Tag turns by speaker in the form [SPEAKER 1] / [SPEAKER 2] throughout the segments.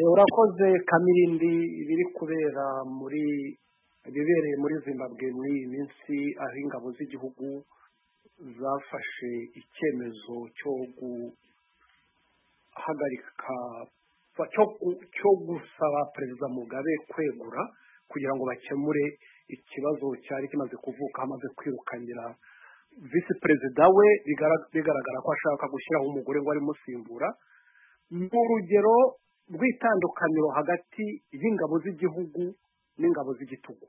[SPEAKER 1] urakoze kamirindi biri kubera muri ibibereye muri zimbabwe muri iyi minsi aho ingabo z'igihugu zafashe icyemezo cyo guhagarika cyo gusaba perezida mugabe kwegura kugira ngo bakemure ikibazo cyari kimaze kuvuka amaze kwirukangira visi perezida we bigaragara ko ashaka gushyiraho umugore ngo arimusimbura ni urugero rw'itandukaniro hagati y'ingabo z'igihugu n'ingabo z'igitugu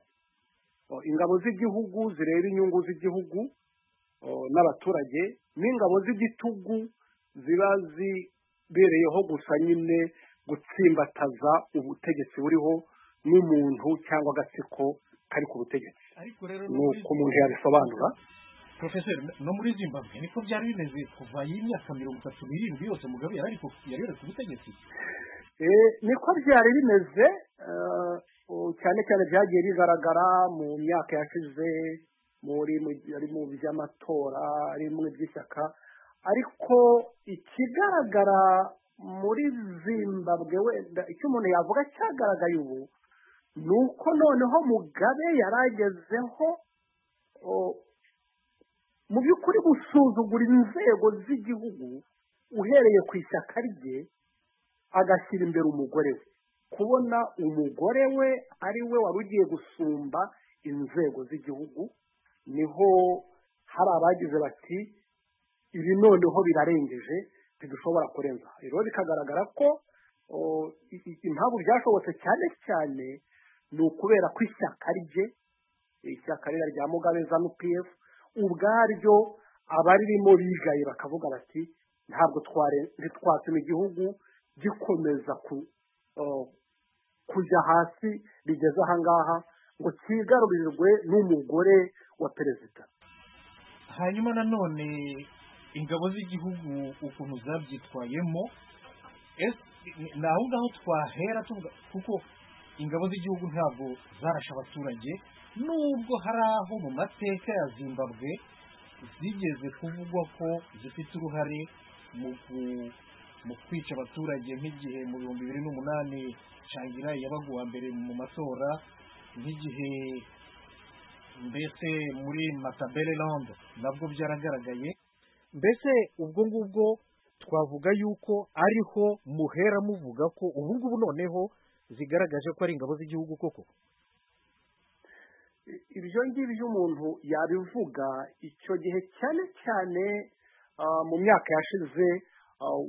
[SPEAKER 1] ingabo z'igihugu zireba inyungu z'igihugu n'abaturage n'ingabo z'igitugu ziba zibereyeho gusa nyine gutsimbataza ubutegetsi buriho n'umuntu cyangwa agatsiko kari ku butegetsi ni uko umuntu yabisobanura
[SPEAKER 2] porofeseri no muri zimbabwe niko byari bimeze kuva y'imyaka mirongo itatu n'irindwi yose mugabe yari yari ku butegetsi
[SPEAKER 1] niko byari bimeze cyane cyane byagiye bigaragara mu myaka yashize muri mu by'amatora ari mu by'ishyaka ariko ikigaragara muri zimbabwe wenda icyo umuntu yavuga cyagaragaye ubu ni uko noneho mugabe yaragezeho mu by'ukuri gusuzugura inzego z'igihugu uhereye ku ishyaka rye agashyira imbere umugore we kubona umugore we ari we wari ugiye gusumba inzego z'igihugu niho hari abagize bati ibi noneho birarengeje ntidushobora kurenza rero bikagaragara ko impamvu byashobotse cyane cyane ni ukubera ko ishyaka rye ishyaka rya rya mugabe za nupiyefu ubwaryo abaririmo bigaye bakavuga bati ntabwo ntitwatuma igihugu gikomeza kujya hasi bigeze ahangaha ngo cyigarurirwe n'umugore wa perezida
[SPEAKER 2] hanyuma nanone ingabo z'igihugu ukuntu zabyitwayemo ni aho ngaho twahera kuko ingabo z'igihugu ntabwo zarashe abaturage nubwo hari aho mu mateka ya zimbabwe zigeze kuvugwa ko zifite uruhare mu kwica abaturage nk'igihe mu bihumbi bibiri n'umunani shangira yabaga uwa mbere mu matora nk'igihe mbese muri matabelelande nabwo byaragaragaye mbese ubwo ngubwo twavuga yuko ariho muhera muvuga ko ubu ngubu noneho zigaragaje ko ari ingabo z'igihugu koko
[SPEAKER 1] ibyo ngibyo umuntu yabivuga icyo gihe cyane cyane mu myaka yashize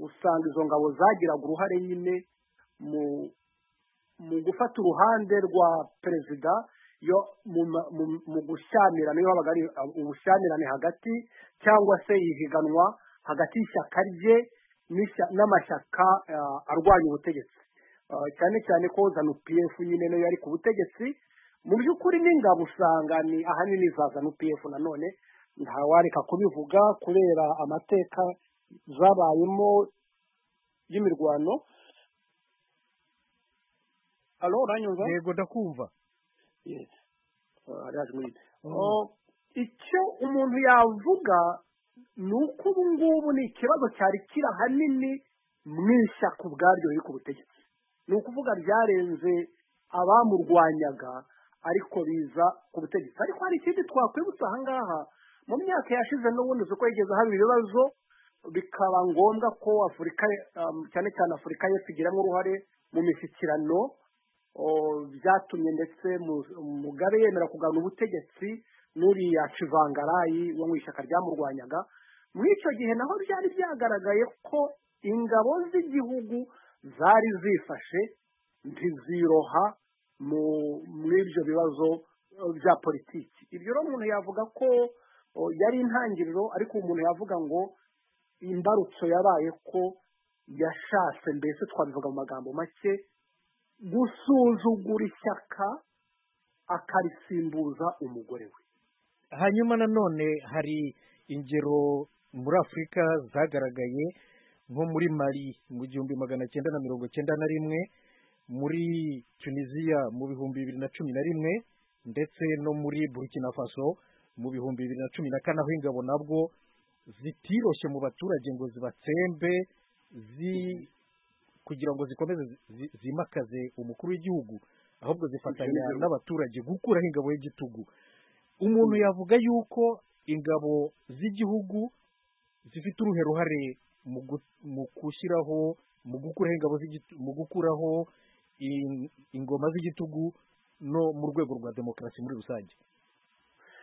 [SPEAKER 1] usanga izo ngabo zagiraga uruhare nyine mu gufata uruhande rwa perezida yo mu gushyamirane iyo habaga ari ubushyamirane hagati cyangwa se ihiganwa hagati y'ishyaka rye n'amashyaka arwanya ubutegetsi cyane cyane ko zanu pf nyine nayo yari ku butegetsi mu by'ukuri n'ingabo usanga ni ahanini za zanu pf nanone ntawareka kubivuga kubera amateka zabayemo y'imirwano alo uranyumva
[SPEAKER 2] yego ndakumva
[SPEAKER 1] icyo umuntu yavuga ni uko ubu ngubu ni ikibazo cyari kiri ahanini mu ishyaka ubwaryo riri ku butegetsi ni ukuvuga ryarenze abamurwanyaga ariko biza ku butegetsi ariko hari ikindi twakwibutsa ahangaha mu myaka yashize n'ubundi uko yigeze haba ibibazo bikaba ngombwa ko afurika cyane cyane afurika yose igiramo uruhare mu mishyikirano byatumye ndetse mugabe yemera kugana ubutegetsi n'uriya civangarayi wo mu ishyaka ryamurwanyaga muri icyo gihe naho byari byagaragaye ko ingabo z'igihugu zari zifashe ntiziroha muri ibyo bibazo bya politiki ibyo rero umuntu yavuga ko yari intangiriro ariko umuntu yavuga ngo imbarutso yabaye ko yashatse mbese twabivuga mu magambo make gusuzugura ishyaka akarisimbuza umugore we
[SPEAKER 2] hanyuma nanone hari ingero muri afurika zagaragaye nko muri mari mu gihumbi magana cyenda na mirongo cyenda na rimwe muri tunisiya mu bihumbi bibiri na cumi na rimwe ndetse no muri burkina faso mu bihumbi bibiri na cumi na kane aho ingabo nabwo zitiroshye mu baturage ngo zibatsembe
[SPEAKER 3] kugira ngo zikomeze zi- zi- zimakaze umukuru w'igihugu ahubwo zifatanya n'abaturage gukuraho ingabo y'igitugu umuntu yavuga yuko ingabo z'igihugu zifite uruhe ruhare mu gu- mu gushyiraho mu gukuraho ingabo z'igitu- mu gukuraho in- ingoma z'igitugu no mu rwego rwa demokarasi muri rusange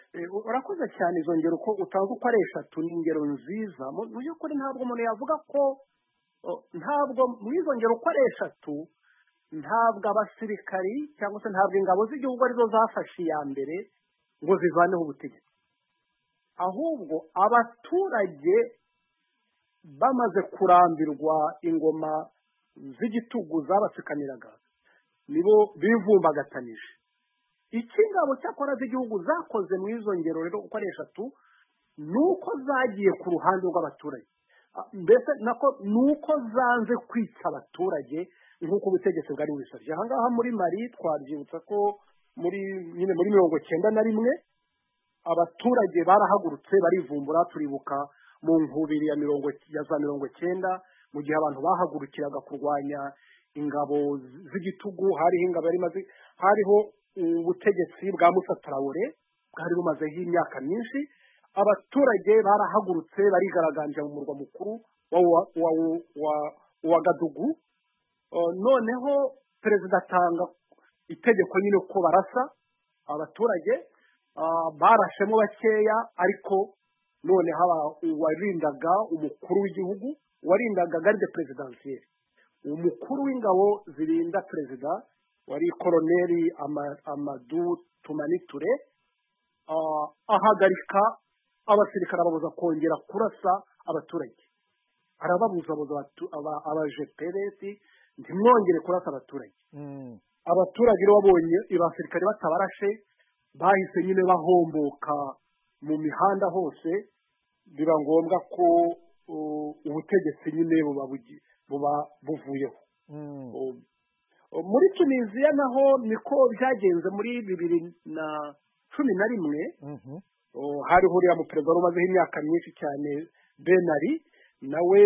[SPEAKER 1] Eh, urakoze cyane izo ngero uko utanga uko ari eshatu ni ingero nziza mu mu by'ukuri ntabwo umuntu yavuga ko oh, ntabwo muri izo ngero uko ari eshatu ntabwo abasirikari cyangwa se ntabwo ingabo z'igihugu arizo zafashe iya mbere ngo zivaneho ubutegetsi ahubwo abaturage bamaze kurambirwa ingoma z'igitugu zabatsikamiraga nibo bivumbagatanije ikingabo cyakora z'igihugu zakoze mu izo ngero rero uko ari eshatu ni uko zagiye ku ruhande rw'abaturage Ah, mbese nako ni uko zanze kwica abaturage nk'uko ubutegetsi bwari bubisabye aha ngaha muri mari twabyibutsa ko muri nyine muri mirongo cyenda na rimwe abaturage barahagurutse barivumbura turibuka mu nkubiri ya mirongo ya za mirongo cyenda mu gihe abantu bahagurukiraga kurwanya ingabo z- z'igitugu hariho ingabo yari imaze hariho ubutegetsi bwa musatarawore bwari bumazeho imyaka myinshi abaturage barahagurutse barigaragambya mu murwa mukuru wa wa wa wa, wa gadugu Uh, noneho perezida atanga itegeko nyine ko barasa abaturage ah, barashemo bakeya ariko noneho aba- uwarindaga umukuru w'igihugu warindaga garde perezidansiyeri umukuru w'ingabo zirinda perezida wari koroneri Ama- amadu tumaniture ah, ahagarika abasirikare ababuza kongera kurasa abaturage arababuzabuza abatu- aba- abajeperesi ntimwongere kurasa abaturage abaturage rero babonye abasirikare batabarashe bahise nyine bahomboka mu mihanda hose biba ngombwa ko uh, ubutegetsi nyine buba bugi- buba buvuyeho Um, um, muri tunisiya naho niko byagenze muri bibiri na cumi na rimwe Oh, hariho uriya muperezida wari umazeho imyaka myinshi cyane benari nawe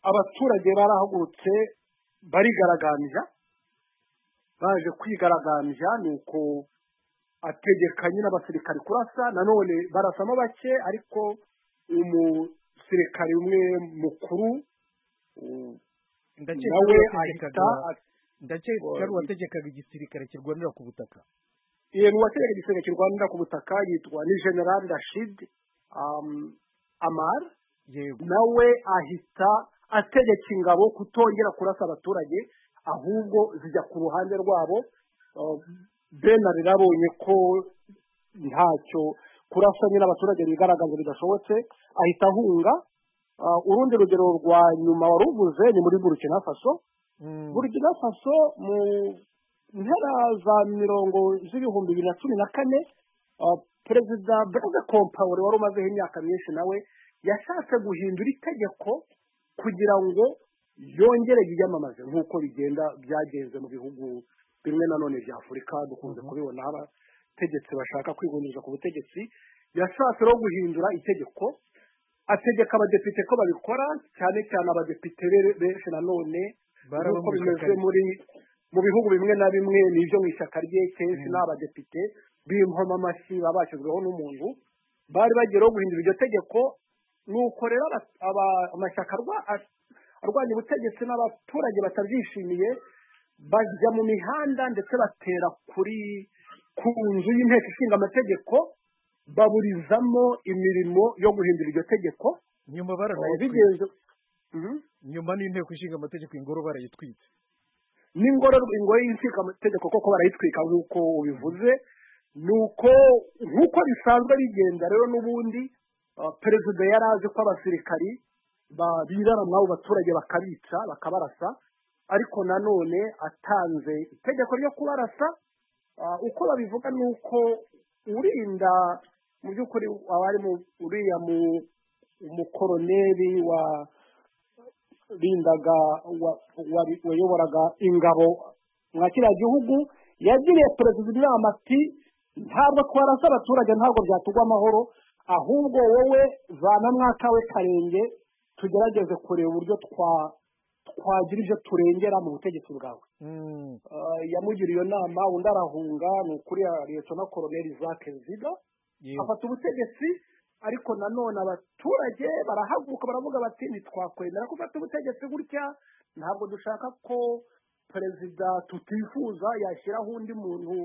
[SPEAKER 1] abaturage barahagurutse barigaragambya baje kwigaragambya ni uko ategeka nyine abasirikari kurasa nanone barasamo bake ariko umusirikari umwe mukuru u-
[SPEAKER 3] ndakeka
[SPEAKER 1] nawe
[SPEAKER 3] ko
[SPEAKER 1] ahita
[SPEAKER 3] wategekaga- ndakeka ko ari
[SPEAKER 1] Wa-
[SPEAKER 3] uwategekaga igisirikare kirwanira ku butaka
[SPEAKER 1] yego uwategeka igisenge kirwanira ku butaka yitwa ni generali rashid um, amar
[SPEAKER 3] yego
[SPEAKER 1] nawe ahita ategeka ingabo kutongera kurasa abaturage ahubwo zijya ku ruhande rwabo Uh, benari yarabonye ko ntacyo kurasa nyine abaturage bigaragaza bidashobotse ahita ahunga Uh, urundi rugero rwa nyuma waruvuze ni muri burkina faso
[SPEAKER 3] Mm.
[SPEAKER 1] burkina faso mu mpera za mirongo z'ibihumbi bibiri na cumi na kane uh, perezida blaise compaore wari umazeho imyaka myinshi nawe yashatse guhindura itegeko kugira ngo yongere yiyamamaze nk'uko bigenda byagenze mu bihugu bimwe na none bya afurika dukunze kubibona aho abategetsi bashaka kwigundiriza ku butegetsi yashatse rero guhindura itegeko ategeka abadepite ko babikora cyane cyane abadepite be- benshi nanone nk'uko
[SPEAKER 3] Barabamurika
[SPEAKER 1] bimeze
[SPEAKER 3] kare.
[SPEAKER 1] muri mu bihugu bimwe na bimwe ni ibyo mu ishyaka rye kenshi ni abadepite b'inkomamashyi baba bashyizweho n'umuntu bari bagiye rero guhindura iryo tegeko ni uko rero aba- aba- amashyaka arwa- a- arwanya ubutegetsi n'abaturage batabyishimiye bajya mu mihanda ndetse batera kuri ku nzu y'inteko ishinga amategeko baburizamo imirimo yo guhindura iryo tegeko
[SPEAKER 3] nyuma baranayitwitse
[SPEAKER 1] bigenze Mhm.
[SPEAKER 3] nyuma n'inteko ishinga amategeko ingoro barayitwitse
[SPEAKER 1] n'ingoro ingoyi y'insika amategeko koko barayitwika nk'uko ubivuze ni uko nk'uko bisanzwe bigenda rero n'ubundi ah, perezida yari azi ko abasirikari ba- birarama abo baturage bakabica bakabarasa ariko nanone atanze itegeko ryo kubarasa Ah, uko babivuga ni uko urinda mu by'ukuri abari mu uriya mu- umukoroneri wa rindaga wa- wari- wayoboraga ingabo mwa kiriya gihugu yagiriye perezida inama ati ntabwo twarasa abaturage ntabwo byatugwa amahoro ahubwo wowe vana mwaka we karenge tugerageze kureba uburyo twa twagira ibyo turengera mu butegetsi bwawe
[SPEAKER 3] Mm.
[SPEAKER 1] yamugiriye iyo nama undi arahunga ni ukuri leta na koroneli zake ziga
[SPEAKER 3] Yego.
[SPEAKER 1] afata ubutegetsi ariko nanone abaturage barahaguruka baravuga bati ntitwakwemera gufata ubutegetsi gutya ntabwo dushaka ko perezida tutifuza yashyiraho undi muntu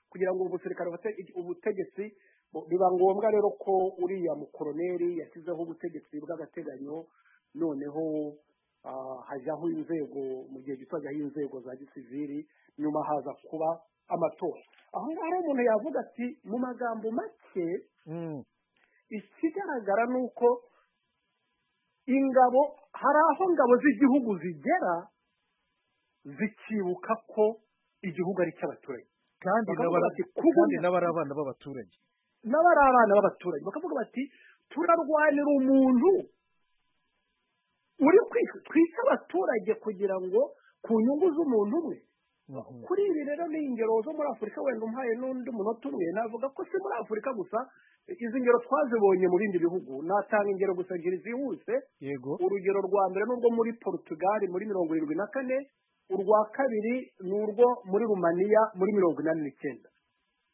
[SPEAKER 1] kugira ngo ubusirikare bufate ubutegetsi bu- biba ngombwa rero ko uriya mukoroneri yashyizeho ubutegetsi bw'agateganyo noneho ah, hajyaho inzego mu gihe gito hajyaho inzego za gisivili nyuma haza kuba amatora aho ngaho rero umuntu yavuga ati mu magambo make
[SPEAKER 3] Mm.
[SPEAKER 1] ikigaragara ni uko ingabo hari aho ingabo z'igihugu zigera zikibuka ko igihugu ari icy'abaturage
[SPEAKER 3] kandi
[SPEAKER 1] Bakavuga
[SPEAKER 3] n'abara-
[SPEAKER 1] bati, "Kuba
[SPEAKER 3] kandi
[SPEAKER 1] undi-
[SPEAKER 3] n'abari abana b'abaturage
[SPEAKER 1] n'abari abana b'abaturage bakavuga bati turarwanira umuntu uri kwi- twica abaturage kugira ngo ku nyungu z'umuntu umwe
[SPEAKER 3] Mhm.
[SPEAKER 1] kuri ibi rero ni ingero zo muri afurika wenda umpaye n'undi munota umwe navuga ko si muri afurika gusa izi ngero twazibonye mu bindi bihugu natanga ingero gusa ebyiri zihuse
[SPEAKER 3] yego
[SPEAKER 1] urugero rwa mbere ni urwo muri porutugali muri mirongo irindwi na kane urwa kabiri ni urwo muri rumaniya muri mirongo inani n'icyenda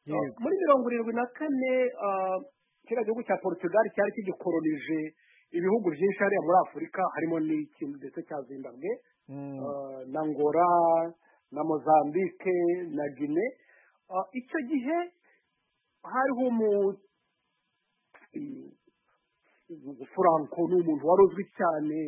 [SPEAKER 3] yego
[SPEAKER 1] muri mirongo irindwi na kane ah, kiriya gihugu cya portugal cyari kigikoronije ibihugu byinshi hariya muri afurika harimo n'ikintu ndetse cya zimbabwe
[SPEAKER 3] Mm.
[SPEAKER 1] ah, na ngora na mozambique na gine Ah, icyo gihe hariho umu furanko ni umuntu wari uzwi cyane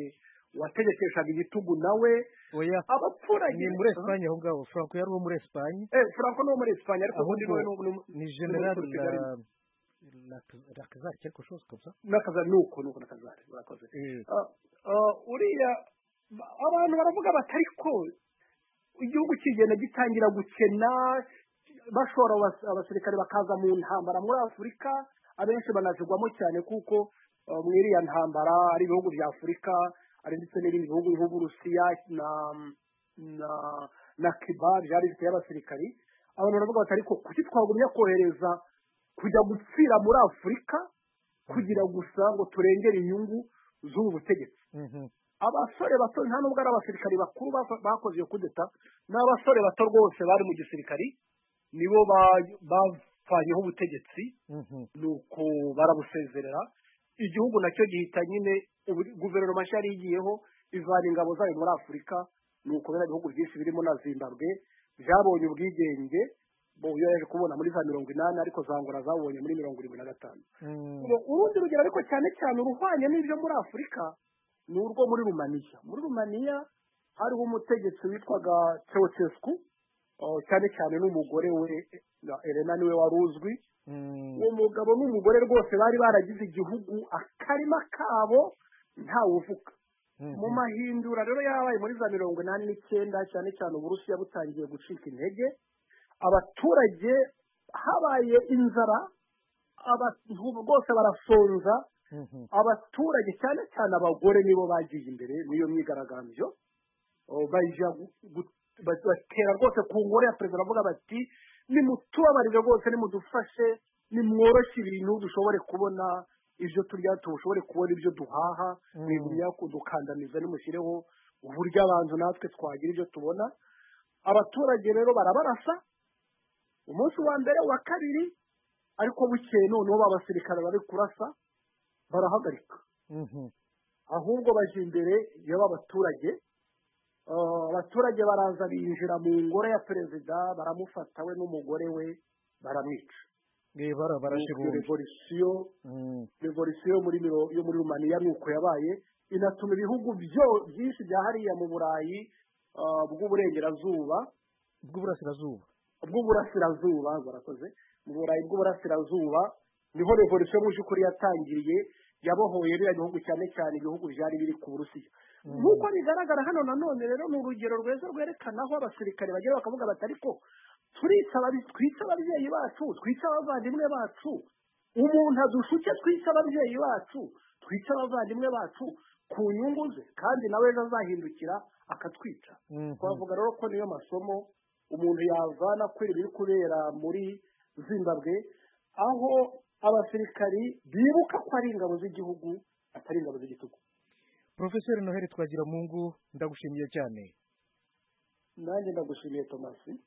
[SPEAKER 1] wategekeshaga igitugu nawe
[SPEAKER 3] oya
[SPEAKER 1] abaturage
[SPEAKER 3] ni muri esipanye aho ngaho franco yari uwo muri esipanye
[SPEAKER 1] Eh, Franco ni uwo muri esipanye ariko ubundi
[SPEAKER 3] ahubwo
[SPEAKER 1] ni uwo- ni uwo-
[SPEAKER 3] ni
[SPEAKER 1] ni uwo muri
[SPEAKER 3] general
[SPEAKER 1] Portugal.
[SPEAKER 3] rakazari quelque chose comme ça
[SPEAKER 1] n'akaza ni uko ni uko n'akazare urakoze
[SPEAKER 3] Eh,
[SPEAKER 1] Ah, ah, uriya ba- abantu baravuga bati ariko igihugu kigenda gitangira gukena bashora abas- abasirikare bakaza mu ntambara muri afurika abenshi banazigwamo cyane kuko ah, muri iriya ntambara ari ibihugu bya afurika ari ndetse n'ibindi bihugu nk'uburusiya na na na kiba byari bifite abasirikari abantu baravuga bati ariko kuki twagumya kohereza kujya gupfira muri afurika kugira gusa ngo turengere inyungu z'ubu butegetsi
[SPEAKER 3] mhm.
[SPEAKER 1] abasore bato nta nubwo ari abasirikari bakuru bako- bakoze iyo kudeta ni abasore bato rwose bari mu gisirikari nibo ba- bapfanyeho ubutegetsi
[SPEAKER 3] Mhm.
[SPEAKER 1] nuko barabusezerera igihugu nacyo gihita nyine ubu- guverinoma nshya yari igiyeho ivana ingabo zayo muri afurika nuko biriya bihugu byinshi birimo na zimbabwe byabonye ubwigenge bo yaje kubona muri za mirongo inani ariko za ngora zabonye muri mirongo irindwi na gatanu
[SPEAKER 3] Mm.
[SPEAKER 1] Ngo urundi rugero ariko cyane cyane uruhwanye n'ibyo muri afurika ni urwo muri rumaniya muri rumaniya hariho umutegetsi witwaga ceausescu eh, cyane cyane n'umugore we na elena niwe wari uzwi
[SPEAKER 3] Mm.
[SPEAKER 1] uwo mugabo n'umugore rwose bari baragize igihugu akarima kabo ntawe uvuga
[SPEAKER 3] Mhm.
[SPEAKER 1] mu mahindura rero yabaye muri za mirongo inani n'icyenda cyane cyane uburusiya butangiye gucika intege abaturage habaye inzara abantu rwose barasonza
[SPEAKER 3] Mhm.
[SPEAKER 1] abaturage cyane cyane abagore nibo bagiye imbere n'iyo myigaragambyo Oh, bajya gu- gu- ba- batera rwose ku ngoro ya perezida baravuga bati nimutubabarire rwose nimudufashe nimworoshye ibintu dushobore kubona ibyo turya dushobore kubona ibyo duhaha
[SPEAKER 3] Mm.
[SPEAKER 1] mwigumya kudukandamiza nimushyireho uburyo abantu natwe twagira ibyo tubona abaturage rero barabarasa umunsi wa mbere wa kabiri ariko bukeye noneho ba basirikare bari kurasa barahagarika
[SPEAKER 3] Mhm.
[SPEAKER 1] ahubwo baje imbere y'abaturage Ah, abaturage baraza binjira mu ngoro ya perezida baramufata we n'umugore we baramwica
[SPEAKER 3] Eh, bara- barashe
[SPEAKER 1] Nuko iyo
[SPEAKER 3] bombi
[SPEAKER 1] revolisiyo
[SPEAKER 3] Mm.
[SPEAKER 1] revolisiyo yo muri miro- yo muri rumaniya nuko yabaye inatuma ibihugu byo- byinshi bya hariya mu burayi ah, bw'uburengerazuba
[SPEAKER 3] bw'uburasirazuba
[SPEAKER 1] bw'uburasirazuba barakoze mu burayi bw'uburasirazuba niho revolisiyo mu by'ukuri yatangiriye yabohoye biriya bihugu cyane cyane ibihugu byari biri ku burusiya
[SPEAKER 3] Mm.
[SPEAKER 1] nk'uko bigaragara hano nanone rero ni urugero rweza rwerekana aho abasirikare bagera bakavuga bati ariko turica ababi- twica ababyeyi bacu twica abavandimwe bacu umuntu adushuke twica ababyeyi bacu twica abavandimwe bacu ku nyungu ze kandi nawe ejo azahindukira akatwica
[SPEAKER 3] Mhm.
[SPEAKER 1] twavuga rero ko niyo masomo umuntu yavana kuri biri kubera muri zimbabwe aho abasirikari bibuka ko ari ingabo z'igihugu atari ingabo z'igitugu
[SPEAKER 2] porofeseri noheli twagira mu ngo ndagushimiye cyane
[SPEAKER 1] nanjye ndagushimiye tomasi